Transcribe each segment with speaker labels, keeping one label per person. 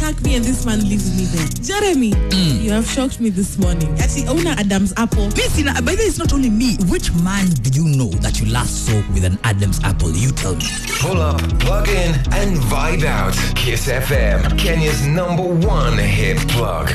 Speaker 1: attack me and this man leaves me there. Jeremy, you have shocked me this morning. Actually, owner Adam's apple.
Speaker 2: Listen, by the way, it's not only me. Which man did you know that you last saw with an Adam's apple? You tell me.
Speaker 3: Pull up, plug in, and vibe out. Kiss FM, Kenya's number one hit plug.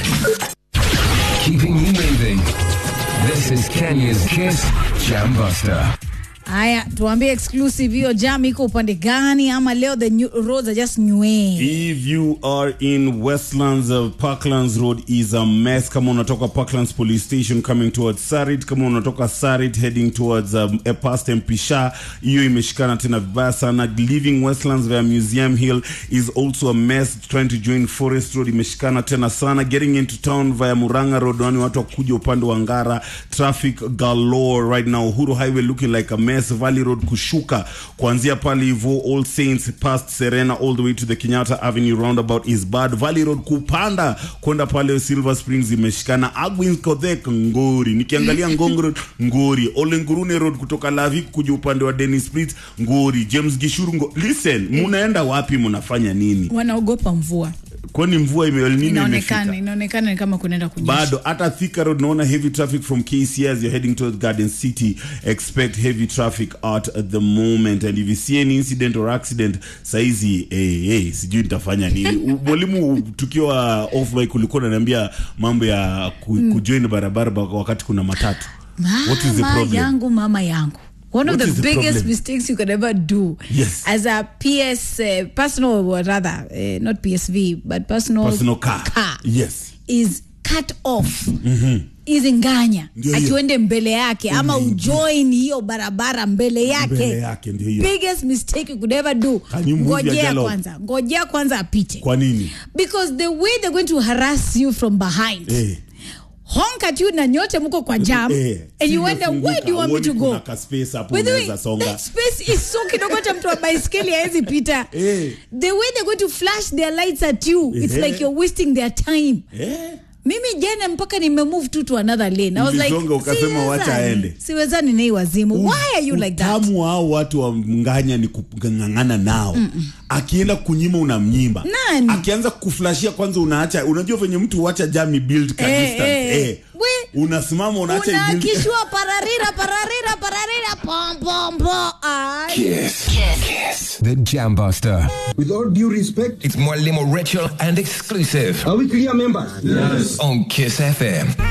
Speaker 3: Keeping you moving. This is Kenya's Kiss Jam Buster.
Speaker 4: Haya, tuambie exclusive hiyo jam iko upande gani, ama leo the new, roads are just new.
Speaker 5: If you are in Westlands, uh, Parklands Road is a mess. Kama unatoka Parklands Police Station coming towards Sarit, kama unatoka Sarit heading towards um, eh, past Mpisha, hiyo imeshikana tena vibaya sana. Leaving Westlands via Museum Hill is also a mess. Trying to join Forest Road imeshikana tena sana. Getting into town via Muranga Road, wani watu wakuja upande wa Ngara, traffic galore right now. Uhuru Highway looking like a mess. Valley Road kushuka kuanzia pale hivyo All Saints past Serena all the way to the Kenyatta Avenue roundabout is bad. Valley Road kupanda kwenda pale Silver Springs imeshikana. Agwins Kodhek Ngori, nikiangalia Ngong Road Ngori, Olengurune Road kutoka Lavik kuja upande wa Dennis Sprit Ngori, James Gishuru Ngo. Listen, munaenda wapi? Munafanya nini?
Speaker 4: Wanaogopa mvua,
Speaker 5: Kwani mvua ime El Nino
Speaker 4: inaonekana
Speaker 5: imefika?
Speaker 4: inaonekana ni kama kunaenda kunyesha.
Speaker 5: bado hata Thika Road naona heavy traffic from KC as you're heading towards Garden City expect heavy traffic out at the moment and if you see any incident or accident saizi eh, eh, sijui nitafanya nini U- mwalimu tukiwa off mic ulikuwa unaniambia mambo ya ku, kujoin barabara ba- wakati kuna matatu what is the
Speaker 4: Mama
Speaker 5: problem
Speaker 4: yangu, mama yangu. One of
Speaker 5: What
Speaker 4: the
Speaker 5: is the
Speaker 4: biggest
Speaker 5: problem?
Speaker 4: mistakes you could ever do
Speaker 5: Yes.
Speaker 4: as a PS uh, personal, or rather, uh, not PSV, but personal,
Speaker 5: personal car,
Speaker 4: car
Speaker 5: yes
Speaker 4: is cut off hizi nganya
Speaker 5: Ndio hiyo.
Speaker 4: akiwende mbele yake ama ujoin hiyo barabara mbele yake,
Speaker 5: Mbele yake, ndio hiyo.
Speaker 4: biggest mistake you could ever do
Speaker 5: Can you move your
Speaker 4: ngojea
Speaker 5: dialogue?
Speaker 4: kwanza ngojea kwanza apite
Speaker 5: kwa nini
Speaker 4: because the way they're going to harass you from behind
Speaker 5: eh
Speaker 4: honk at you na nyote mko kwa jam
Speaker 5: Eh,
Speaker 4: and you wonder
Speaker 5: simefunguka,
Speaker 4: where do you want me
Speaker 5: huoni
Speaker 4: to go
Speaker 5: kuna ka space hapo
Speaker 4: By the way,
Speaker 5: unaweza songa
Speaker 4: that space is so kidogo hata mtu wa baiskeli hawezi pita
Speaker 5: Eh.
Speaker 4: the way they're going to flash their lights at you it's
Speaker 5: Eh.
Speaker 4: like you're wasting their time
Speaker 5: eh
Speaker 4: mimi jana mpaka nimemove tu to another lane I was like
Speaker 5: Ulizonga ukasema wacha
Speaker 4: siwezani.
Speaker 5: aende.
Speaker 4: siwezani na hii wazimu why are you like that
Speaker 5: utamu wao watu wa mnganya ni kung'ang'ana nao akienda kunyima unamnyimba
Speaker 4: Nani?
Speaker 5: akianza kuflashia kwanza unaacha unajua venye mtu huacha jami build ka
Speaker 4: Eh,
Speaker 5: distance
Speaker 4: eh,
Speaker 5: eh.
Speaker 4: we-
Speaker 5: unasimama unaacha i-build-
Speaker 4: unakishwa pararira pararira pararira pom pom pom Ay.
Speaker 3: Kiss. Kiss. The Jam Buster.
Speaker 6: With all due respect,
Speaker 3: It's Mwalimu Ritual and exclusive
Speaker 6: are we clear members?
Speaker 3: on Kiss FM.